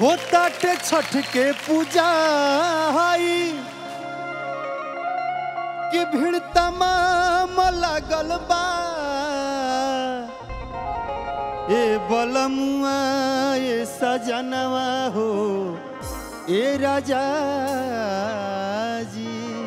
होता टे छठ के पूजा हाई कि भीड़ तमाम लागल बा ए बलमुआ ए सजनवा हो ए राजा जी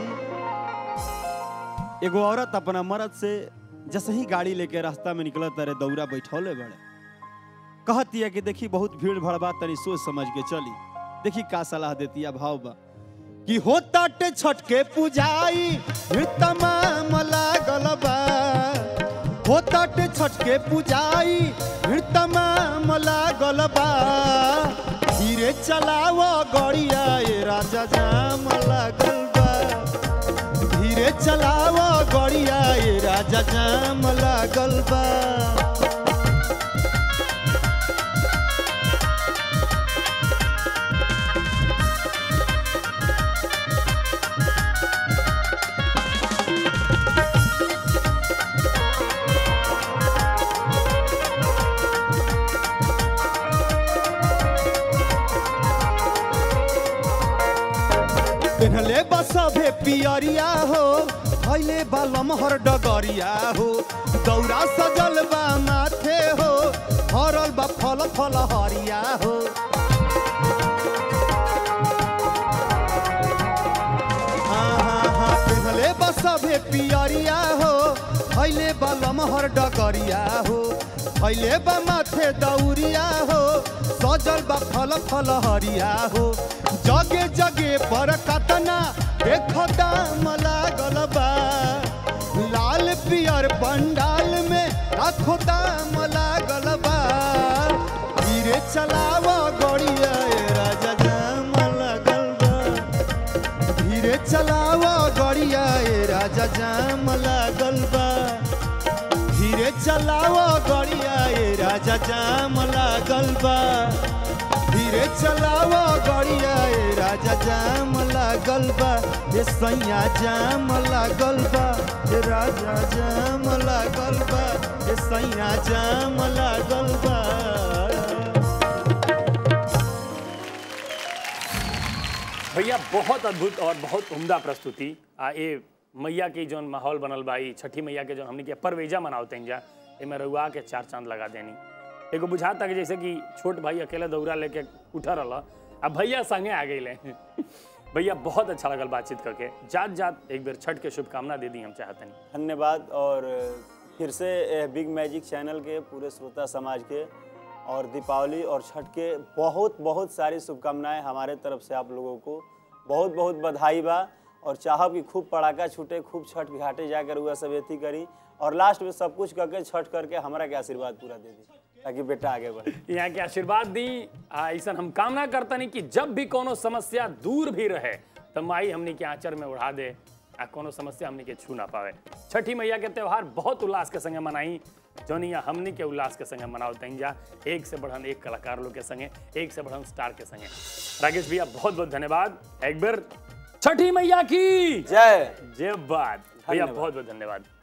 एगो औरत अपना मर्द से जैसे ही गाड़ी लेके रास्ता में निकलत रहे दौरा बैठौले बड़े कहती है कि देखी बहुत भीड़ भड़बा तनी सोच समझ के चली देखी का सलाह देती है भाव बा कि होता टे छठ के पूजाई भीड़ तमाम लागल बा होता टे छठ के पूजाई भीड़ तमाम लागल बा धीरे चलाव गड़िया ए राजा जाम लागल बा धीरे चलाव गड़िया ए राजा जाम लागल बा पेहले बसभे पियरिया हो भैले बालमहर डगरिया हो दौरा सजल बा माथे हो हरल बा फल फल हरिया हो हाँ, हाँ, हाँ, पेहले बसभे पियरिया हो भैले बालमहर डगरिया हो भैले बा माथे दौरिया हो सजल बा फल फल हरिया हो जगे जगे पर कतना देख दाम लागल बा लाल पियर पंडाल में लाखो दाम लागल बा धीरे चलाव गड़िया ए राजा जाम लागल बा धीरे चलाव गड़िया ए राजा जाम लागल बा धीरे चलाव गड़िया ए राजा जाम लागल बा धीरे चलाव गड़िया ए राजा जाम लागल बा ए सैया जाम लागल बा ए राजा जाम लागल बा ए सैया जाम लागल बा भैया बहुत अद्भुत और बहुत उम्दा प्रस्तुति आ ए मैया के जौन माहौल बनल बा ई छठी मैया के जौन हमनी के परवेजा मनावते हैं जा एमे रउआ के चार चांद लगा देनी एगो बुझाता कि जैसे कि छोट भाई अकेले दौरा लेके उठा रहा अब भैया संगे आ गए भैया बहुत अच्छा लगल बातचीत करके जात जात एक बेर छठ के शुभकामना दे दी हम चाहतनी धन्यवाद और फिर से यह बिग मैजिक चैनल के पूरे श्रोता समाज के और दीपावली और छठ के बहुत बहुत सारी शुभकामनाएं हमारे तरफ से आप लोगों को बहुत बहुत बधाई बा और चाहब कि खूब पड़ाका छूटे खूब छठ घाटे जाकर हुआ सब एथी करी और लास्ट में सब कुछ करके छठ करके हमारा के आशीर्वाद पूरा दे दी ताकि बेटा आगे बढ़े यहाँ के आशीर्वाद दी आ, ऐसा हम कामना करतनी कि जब भी कोनो समस्या दूर भी रहे तो माई हमनी के आंचर में उड़ा दे आ कोनो समस्या हमनी के छू ना पावे छठी मैया के त्योहार बहुत उल्लास के संगे मनाई जौन यहाँ हमनी के उल्लास के संगे मनाओ जा एक से बढ़न एक कलाकार लोग के संगे एक से बढ़न स्टार के संगे राकेश भैया बहुत बहुत धन्यवाद एक बार छठी मैया की जय जय बात भैया धन्यवाद। बहुत बहुत धन्यवाद